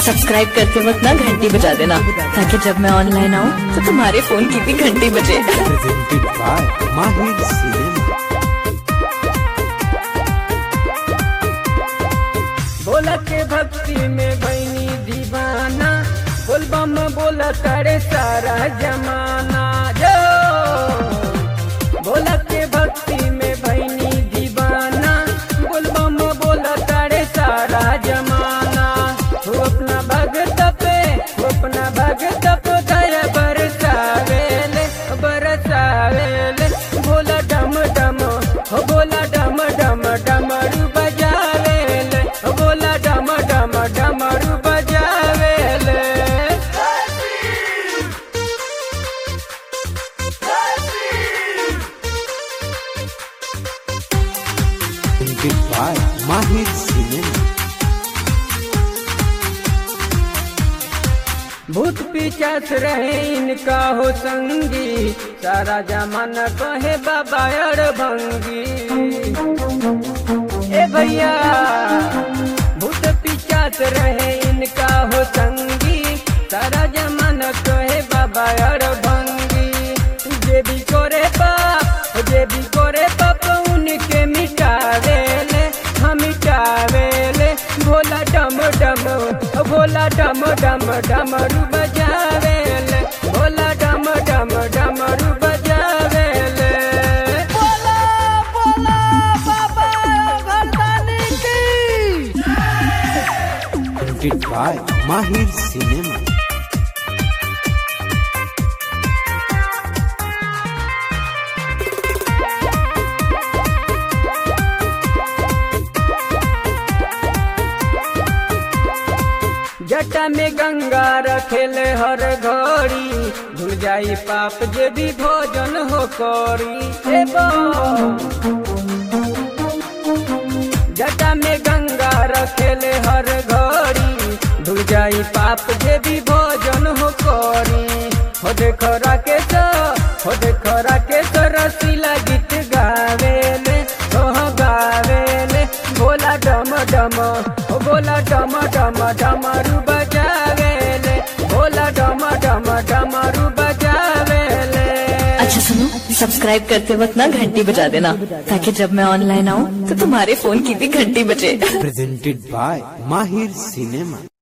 Subscribe करते वक्त ना घंटी बजा देना ताकि जब मैं ऑनलाइन आऊँ तो तुम्हारे फोन की भी घंटी बजे presented by Mahir Cinema. बोला के भक्ति में भैनी दीवाना बोलबम बोला करे सारा जमाना जो बोला के भक्ति में भैनी दीवाना बोलबम बोला करे सारा जमाना हो अपना भगत पे हो अपना भगत पे दया बरसावेले बरसावेले बोला डम डम हो बोला डम डम डमरू बजावेले हो बोला डम डम डमरू बजावेले Presented by Mahir Cinema. भूत पिचास रहे इनका हो संगी सारा जमाना कहे बाबा अर भंगी ए भैया भूत पिचास रहे इनका हो संगी सारा जमाना कहे बाबा अर भंगी जे भी करे पाप जे भी करे पाप उनके मिटावेले हम मिटावेले भोला डम डम भोला डम डम डमरू बजावेले भोला डम डम डमरू बजावेले बोला बोला बाबा भगवान की Presented by Mahir Cinema. जटा में गंगा रखेले हर घड़ी धुल जाई पाप जे भी भोजन हो करी ए बा। जटा में गंगा रखेले हर घड़ी धुल जाई पाप जे भी भोजन हो करी हो देखो राकेश हो देखो राकेश रसीला गीत गावेले हो गावेले बोला डम डम हो बोला डम डम डमरू बजावेले बोला डम डम डमरू बजावेले अच्छा सुनो सब्सक्राइब करते वक्त ना घंटी बजा देना ताकि जब मैं ऑनलाइन आऊँ तो तुम्हारे फोन की भी घंटी बजे Presented by Mahir Cinema.